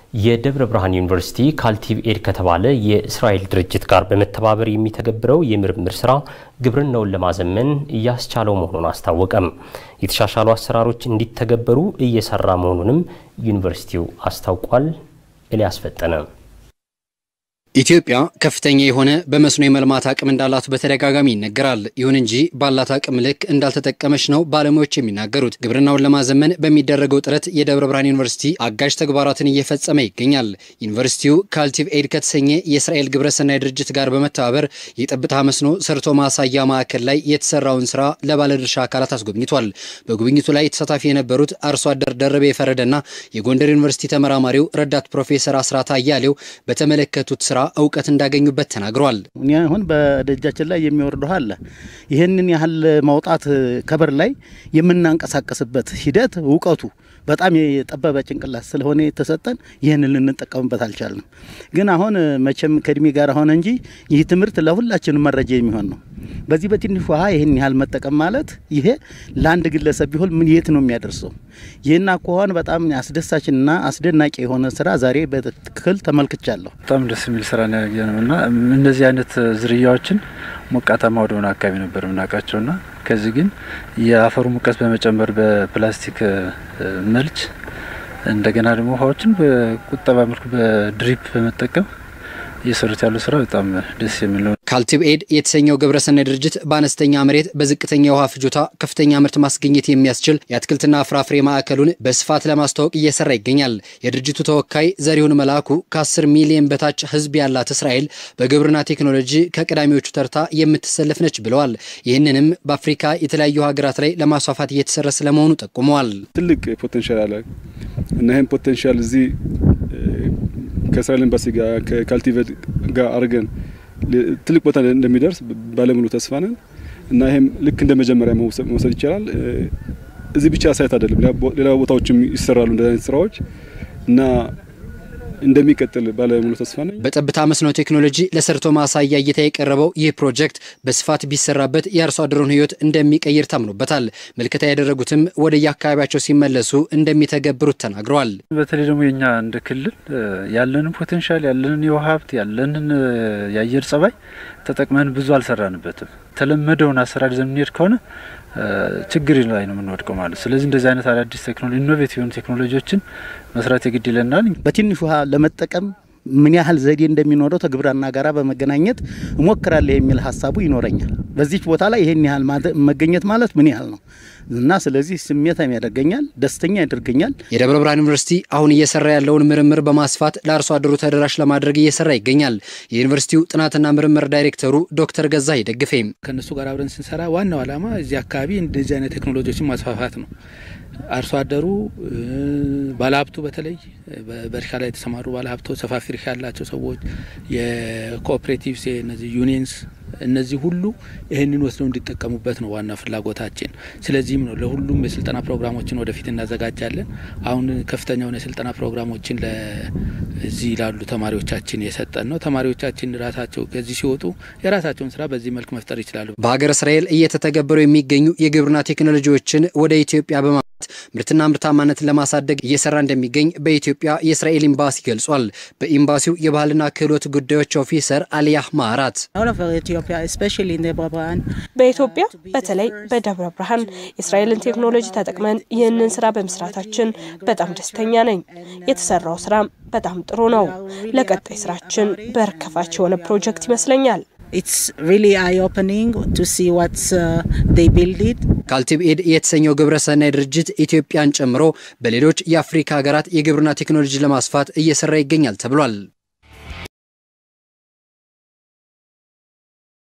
የደብረ ብርሃን ዩኒቨርሲቲ ካልቲቭ ኤድ ከተባለ የእስራኤል ድርጅት ጋር በመተባበር የሚተገብረው የምርምር ስራ ግብርናውን ለማዘመን እያስቻለው መሆኑን አስታወቀም። የተሻሻሉ አሰራሮች እንዲተገበሩ እየሰራ መሆኑንም ዩኒቨርሲቲው አስታውቋል። ኤልያስ ፈጠነ ኢትዮጵያ ከፍተኛ የሆነ በመስኖ የመልማት አቅም እንዳላት በተደጋጋሚ ይነገራል። ይሁን እንጂ ባላት አቅም ልክ እንዳልተጠቀመች ነው ባለሙያዎች የሚናገሩት። ግብርናውን ለማዘመን በሚደረገው ጥረት የደብረ ብርሃን ዩኒቨርሲቲ አጋዥ ተግባራትን እየፈጸመ ይገኛል። ዩኒቨርሲቲው ካልቲቭ ኤድ ከተሰኘ የእስራኤል ግብረሰናይ ድርጅት ጋር በመተባበር የጠብታ መስኖ ሰርቶ ማሳያ ማዕከል ላይ የተሰራውን ስራ ለባለድርሻ አካላት አስጎብኝቷል። በጉብኝቱ ላይ ተሳታፊ የነበሩት አርሶ አደር ደረቤ የፈረደና የጎንደር ዩኒቨርሲቲ ተመራማሪው ረዳት ፕሮፌሰር አስራት አያሌው በተመለከቱት ስራ እውቀት እንዳገኙበት ተናግረዋል። እኛ አሁን በደጃችን ላይ የሚወርደው አለ። ይህንን ያህል ማውጣት ከበር ላይ የምናንቀሳቀስበት ሂደት እውቀቱ በጣም የጠበበ ጭንቅላት ስለሆነ የተሰጠን ይህንን ልንጠቀምበት አልቻልንም። ግን አሁን መቼም ከእድሜ ጋር ሆነ እንጂ ይህ ትምህርት ለሁላችንም መረጃ የሚሆን ነው። በዚህ በትንሽ ውሃ ይህን ያህል መጠቀም ማለት ይሄ ለአንድ ግለሰብ ቢሆን ምን የት ነው የሚያደርሰው? ይህን አኳኋን በጣም አስደሳችና አስደናቂ የሆነ ስራ ዛሬ በትክክል ተመልክቻለሁ። በጣም ደስ የሚል ስራ ነው ያየ ነው እና እነዚህ አይነት ዝርያዎችን ሞቃታማ ወደሆነ አካባቢ ነበር የምናውቃቸውና ከዚህ ግን የአፈሩ ሙቀት በመጨመር በፕላስቲክ መልች እንደገና ደግሞ ውሃዎችን በቁጠባ መልኩ በድሪፕ በመጠቀም እየሰሩት ያሉ ስራ በጣም ደስ የሚል ነው። ካልቲቭ ኤድ የተሰኘው ግብረሰናይ ድርጅት በአነስተኛ መሬት በዝቅተኛ የውሃ ፍጆታ ከፍተኛ ምርት ማስገኘት የሚያስችል የአትክልትና ፍራፍሬ ማዕከሉን በስፋት ለማስተዋወቅ እየሰራ ይገኛል። የድርጅቱ ተወካይ ዘሪሁን መላኩ ከ10 ሚሊዮን በታች ሕዝብ ያላት እስራኤል በግብርና ቴክኖሎጂ ከቀዳሚዎቹ ተርታ የምትሰለፍ ነች ብለዋል። ይህንንም በአፍሪካ የተለያዩ ሀገራት ላይ ለማስፋፋት እየተሰራ ስለመሆኑ ጠቁመዋል። ትልቅ ፖቴንሻል አለ እና ይህም ፖቴንሻል እዚህ ከእስራኤል ኤምባሲ ጋር ከካልቲቬት ጋር አድርገን ትልቅ ቦታ እንደሚደርስ ባለሙሉ ተስፋ ነን እና ይሄም ልክ እንደ መጀመሪያ መውሰድ ይቻላል። እዚህ ብቻ ሳይት አይደለም፣ ሌላ ቦታዎችም ይሰራሉ እንደዚህ አይነት ስራዎች እና እንደሚቀጥል ባለሙሉ ተስፋ ነኝ። በጠብታ መስኖ ቴክኖሎጂ ለሰርቶ ማሳያ እይታ የቀረበው ይህ ፕሮጀክት በስፋት ቢሰራበት የአርሶ አደሩን ሕይወት እንደሚቀይር ታምኖበታል። ምልከታ ያደረጉትም ወደ የአካባቢያቸው ሲመለሱ እንደሚተገብሩት ተናግረዋል። በተለይ ደግሞ የኛ እንደ ክልል ያለንን ፖቴንሻል ያለንን የውሃ ሀብት ያለንን የአየር ጸባይ ተጠቅመን ብዙ አልሰራንበትም። የተለመደውን አሰራር ይዘን የምንሄድ ከሆነ ችግር ላይ ነው የምንወድቀው ማለት። ስለዚህ እንደዚህ አይነት አዳዲስ ቴክኖሎጂ ኢኖቬቲቭ የሆኑ ቴክኖሎጂዎችን መስራት የግድ ይለናል። በትንሽ ውሃ ለመጠቀም ምን ያህል ዘዴ እንደሚኖረው ከግብርና ጋራ በመገናኘት እሞክራለሁ የሚል ሀሳቡ ይኖረኛል። በዚች ቦታ ላይ ይሄን ያህል መገኘት ማለት ምን ያህል ነው እና ስለዚህ ስሜታም ያደርገኛል፣ ደስተኛ ያደርገኛል። የደብረ ብርሃን ዩኒቨርሲቲ አሁን እየሰራ ያለውን ምርምር በማስፋት ለአርሶ አደሩ ተደራሽ ለማድረግ እየሰራ ይገኛል። የዩኒቨርሲቲው ጥናትና ምርምር ዳይሬክተሩ ዶክተር ገዛ ይደግፌም ከእነሱ ጋር አብረን ስንሰራ ዋናው ዓላማ እዚህ አካባቢ እንደዚህ አይነት ቴክኖሎጂዎችን ማስፋፋት ነው። አርሶ አደሩ ባለሀብቱ በተለይ በእርሻ ላይ የተሰማሩ ባለሀብቶች፣ ሰፋፊ እርሻ ያላቸው ሰዎች፣ የኮኦፕሬቲቭስ እነዚህ ዩኒየንስ እነዚህ ሁሉ ይህንን ወስደው እንዲጠቀሙበት ነው ዋና ፍላጎታችን። ስለዚህም ነው ለሁሉም የስልጠና ፕሮግራሞችን ወደፊት እናዘጋጃለን። አሁን ከፍተኛ የሆነ የስልጠና ፕሮግራሞችን ለዚህ ላሉ ተማሪዎቻችን የሰጠን ነው። ተማሪዎቻችን ራሳቸው ከዚህ ሲወጡ የራሳቸውን ስራ በዚህ መልክ መፍጠር ይችላሉ። በሀገረ እስራኤል እየተተገበሩ የሚገኙ የግብርና ቴክኖሎጂዎችን ወደ ኢትዮጵያ በማ ምርትና ምርታማነትን ለማሳደግ እየሰራ እንደሚገኝ በኢትዮጵያ የእስራኤል ኤምባሲ ገልጿል። በኤምባሲው የባህልና ክህሎት ጉዳዮች ኦፊሰር አሊያህ ማዕራት በኢትዮጵያ በተለይ በደብረ ብርሃን የእስራኤልን ቴክኖሎጂ ተጠቅመን ይህንን ስራ በመስራታችን በጣም ደስተኛ ነኝ። የተሰራው ስራም በጣም ጥሩ ነው። ለቀጣይ ስራችን በር ከፋች የሆነ ፕሮጀክት ይመስለኛል። ካልቲቭ ኤድ የተሰኘው ግብረሰናይ ድርጅት ኢትዮጵያን ጨምሮ በሌሎች የአፍሪካ ሀገራት የግብርና ቴክኖሎጂ ለማስፋት እየሰራ ይገኛል ተብሏል።